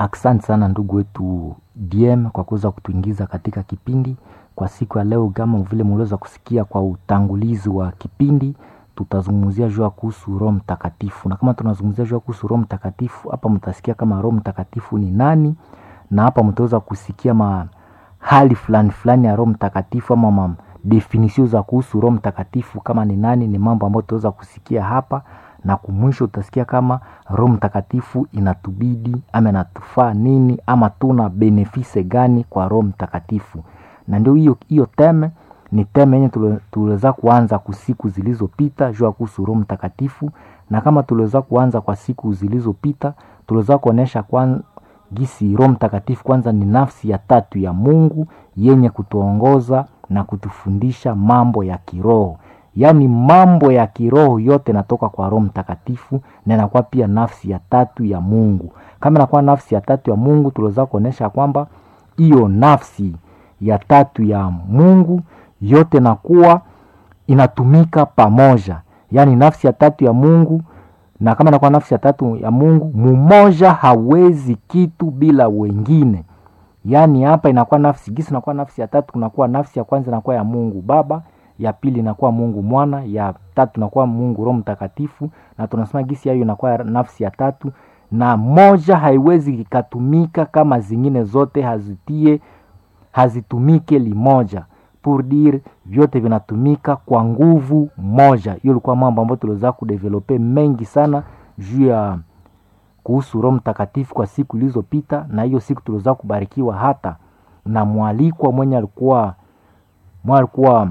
Asante sana ndugu wetu DM kwa kuweza kutuingiza katika kipindi kwa siku ya leo. Kama vile mliweza kusikia kwa utangulizi wa kipindi, tutazungumzia juu ya kuhusu Roho Mtakatifu, na kama tunazungumzia juu ya kuhusu Roho Mtakatifu, hapa mtasikia kama Roho Mtakatifu ni nani, na hapa mtaweza kusikia ma hali fulani fulani ya Roho Mtakatifu ama ma definisio za kuhusu Roho Mtakatifu kama ni nani. Ni mambo ambayo tutaweza kusikia hapa na kumwisho utasikia kama Roho Mtakatifu inatubidi ama inatufaa nini ama tuna benefise gani kwa Roho Mtakatifu. Na ndio hiyo hiyo teme ni teme yenye tuliweza kuanza kwa siku zilizopita juu ya kuhusu Roho Mtakatifu, na kama tuliweza kuanza kwa siku zilizopita tuliweza kuonesha kwa gisi Roho Mtakatifu kwanza ni nafsi ya tatu ya Mungu yenye kutuongoza na kutufundisha mambo ya kiroho yaani mambo ya kiroho yote natoka kwa Roho Mtakatifu na inakuwa pia nafsi ya tatu ya Mungu. Kama inakuwa nafsi ya tatu ya Mungu, tuliweza kuonyesha kwamba hiyo nafsi ya tatu ya Mungu yote nakuwa inatumika pamoja, yaani nafsi ya tatu ya Mungu. Na kama inakuwa nafsi ya tatu ya Mungu, mumoja hawezi kitu bila wengine. Yaani hapa inakuwa nafsi gisi, inakuwa nafsi ya tatu, kunakuwa nafsi ya kwanza inakuwa ya Mungu Baba ya pili inakuwa Mungu Mwana, ya tatu inakuwa Mungu Roho Mtakatifu, na tunasema gisi hayo inakuwa nafsi ya tatu, na moja haiwezi ikatumika kama zingine zote hazitie hazitumike limoja pour dire vyote vinatumika kwa nguvu moja. Hiyo ilikuwa mambo ambayo tuliweza kudevelope mengi sana juu ya kuhusu Roho Mtakatifu kwa siku ilizopita, na hiyo siku tuliweza kubarikiwa hata na mwalikwa mwenye alikuwa mwenye alikuwa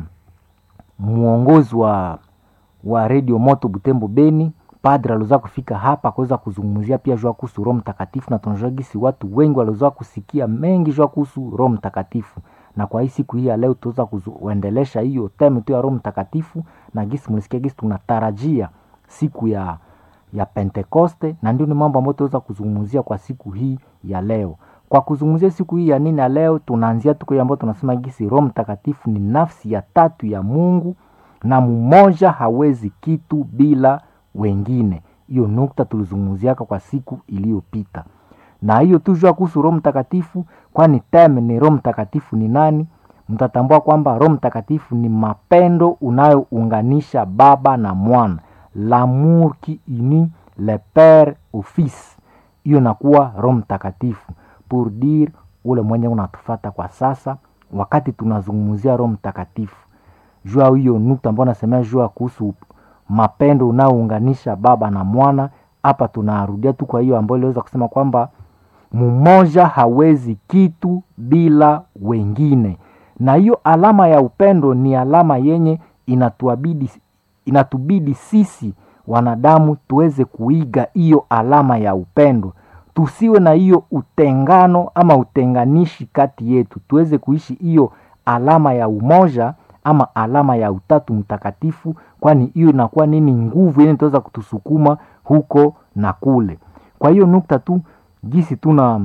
mwongozi wa wa redio moto Butembo Beni, padre aliweza kufika hapa kuweza kuzungumzia pia jua kuhusu Roho Mtakatifu, na tunajua gisi watu wengi waliweza kusikia mengi jua kuhusu Roho Mtakatifu. Na kwa hii siku hii ya leo tutaweza kuendelesha hiyo temu tu ya Roho Mtakatifu, na gisi mlisikia gisi tunatarajia siku ya ya Pentekoste, na ndio ni mambo ambayo tutaweza kuzungumzia kwa siku hii ya leo. Kwa kuzungumzia siku hii ya nini ya leo, tunaanzia tuko ambayo tunasema gisi Roho Mtakatifu ni nafsi ya tatu ya Mungu na mmoja hawezi kitu bila wengine. Hiyo nukta tulizungumziaka kwa siku iliyopita, na hiyo tujua kuhusu Roho Mtakatifu, kwani teme ni Roho Mtakatifu ni nani. Mtatambua kwamba Roho Mtakatifu ni mapendo unayounganisha Baba na Mwana, l'amour qui unit le père au fils. Hiyo nakuwa Roho Mtakatifu pour dire ule mwenye unatufata kwa sasa, wakati tunazungumzia Roho Mtakatifu jua hiyo nukta ambayo nasemea jua kuhusu mapendo unaounganisha Baba na Mwana. Hapa tunarudia tu kwa hiyo ambayo iliweza kusema kwamba mmoja hawezi kitu bila wengine, na hiyo alama ya upendo ni alama yenye inatuabidi, inatubidi sisi wanadamu tuweze kuiga hiyo alama ya upendo tusiwe na hiyo utengano ama utenganishi kati yetu, tuweze kuishi hiyo alama ya umoja ama alama ya utatu mtakatifu, kwani hiyo inakuwa nini? Nguvu yenye itaweza kutusukuma huko na kule. Kwa hiyo nukta tu gisi tuna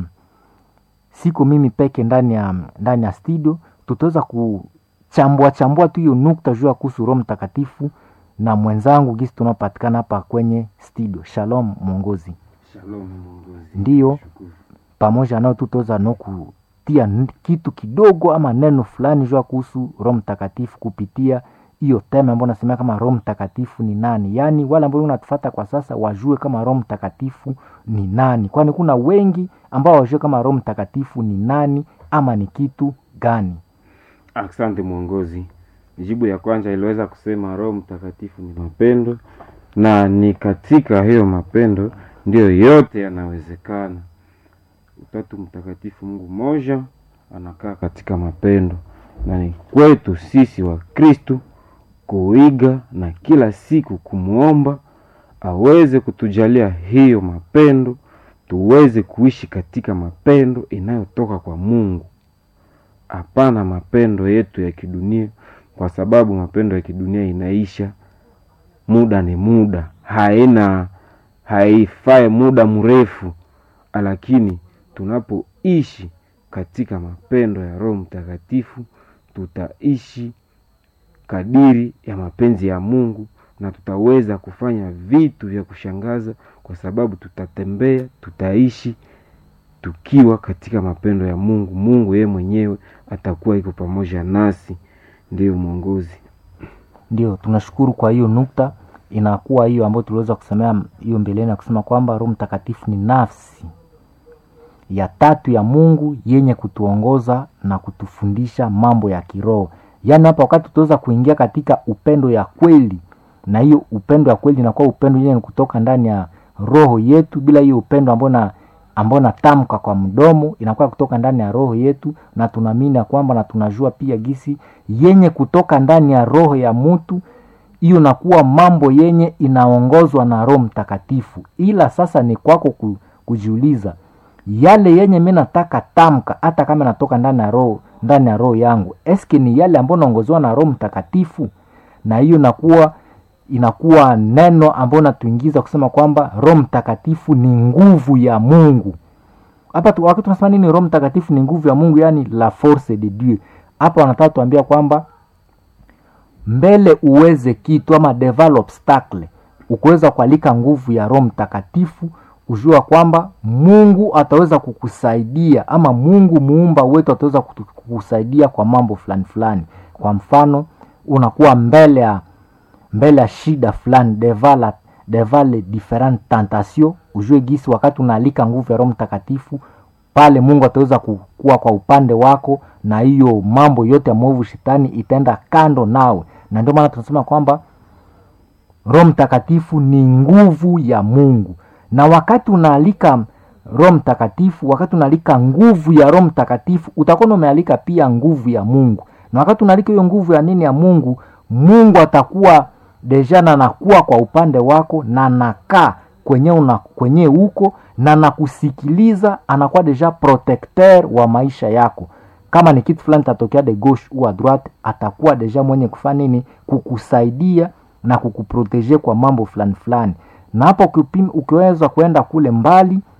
siko mimi peke ndani ya ndani ya studio, tutaweza kuchambua chambua tu hiyo nukta juu ya kuhusu Roho Mtakatifu na mwenzangu gisi tunapatikana hapa kwenye studio. Shalom mwongozi. Shalom mwongozi. Ndiyo, pamoja nao tutaweza no kutia kitu kidogo ama neno fulani jua kuhusu Roho Mtakatifu kupitia hiyo tema ambayo nasemea kama Roho Mtakatifu ni nani, yaani wale ambao unatufata kwa sasa wajue kama Roho Mtakatifu ni nani, kwani kuna wengi ambao wajue kama Roho Mtakatifu ni nani ama ni kitu gani. Asante mwongozi. Jibu ya kwanza iliweza kusema Roho Mtakatifu ni mapendo, na ni katika hiyo mapendo ndiyo yote yanawezekana. Utatu Mtakatifu, Mungu mmoja, anakaa katika mapendo, na ni kwetu sisi wa Kristu kuiga na kila siku kumwomba aweze kutujalia hiyo mapendo, tuweze kuishi katika mapendo inayotoka kwa Mungu, hapana mapendo yetu ya kidunia, kwa sababu mapendo ya kidunia inaisha, muda ni muda, haina haifai muda mrefu, lakini tunapoishi katika mapendo ya Roho Mtakatifu tutaishi kadiri ya mapenzi ya Mungu na tutaweza kufanya vitu vya kushangaza, kwa sababu tutatembea, tutaishi tukiwa katika mapendo ya mungu mungu yeye mwenyewe atakuwa iko pamoja nasi ndiyo mwongozi ndio tunashukuru kwa hiyo nukta inakuwa hiyo ambayo tuliweza kusemea hiyo mbeleni ya kusema kwamba roho mtakatifu ni nafsi ya tatu ya mungu yenye kutuongoza na kutufundisha mambo ya kiroho yaani hapa wakati tutaweza kuingia katika upendo ya kweli na hiyo upendo ya kweli inakuwa upendo yenye kutoka ndani ya roho yetu bila hiyo upendo ambao na ambao natamka kwa mdomo inakuwa kutoka ndani ya roho yetu na tunaamini ya kwamba na tunajua pia gisi yenye kutoka ndani ya roho ya mtu hiyo nakuwa mambo yenye inaongozwa na roho mtakatifu ila sasa ni kwako ku, kujiuliza yale yenye mi nataka tamka hata kama natoka ndani ya roho ndani ya roho yangu eske ni yale ambayo naongoziwa na roho mtakatifu na hiyo nakuwa inakuwa neno ambayo natuingiza kusema kwamba roho mtakatifu ni nguvu ya mungu hapa tu- wakati tunasema nini roho mtakatifu ni nguvu ya mungu yani la force de dieu hapa wanataka tuambia kwamba mbele uweze kitu ama develop obstacle ukuweza kualika nguvu ya roho mtakatifu ujua kwamba mungu ataweza kukusaidia ama mungu muumba wetu ataweza kutu- kukusaidia kwa mambo fulani fulani kwa mfano unakuwa mbele ya mbele ya shida fulani devala devale different tentation ujue gisi wakati unaalika nguvu ya roho mtakatifu pale mungu ataweza kuwa kwa upande wako na hiyo mambo yote ya mwovu shetani itaenda kando nawe na ndio maana tunasema kwamba roho mtakatifu ni nguvu ya mungu na wakati unaalika roho mtakatifu wakati unaalika nguvu ya roho mtakatifu utakuwa umealika pia nguvu ya mungu na wakati unaalika hiyo nguvu ya nini ya mungu mungu atakuwa deja na nakuwa kwa upande wako na nakaa kwenye una kwenye huko na nakusikiliza anakuwa deja protecteur wa maisha yako kama ni kitu fulani tatokea de gauche ou a droite atakuwa deja mwenye kufanya nini kukusaidia na kukuprotege kwa mambo fulani fulani na hapo ukipim- ukiweza kuenda kule mbali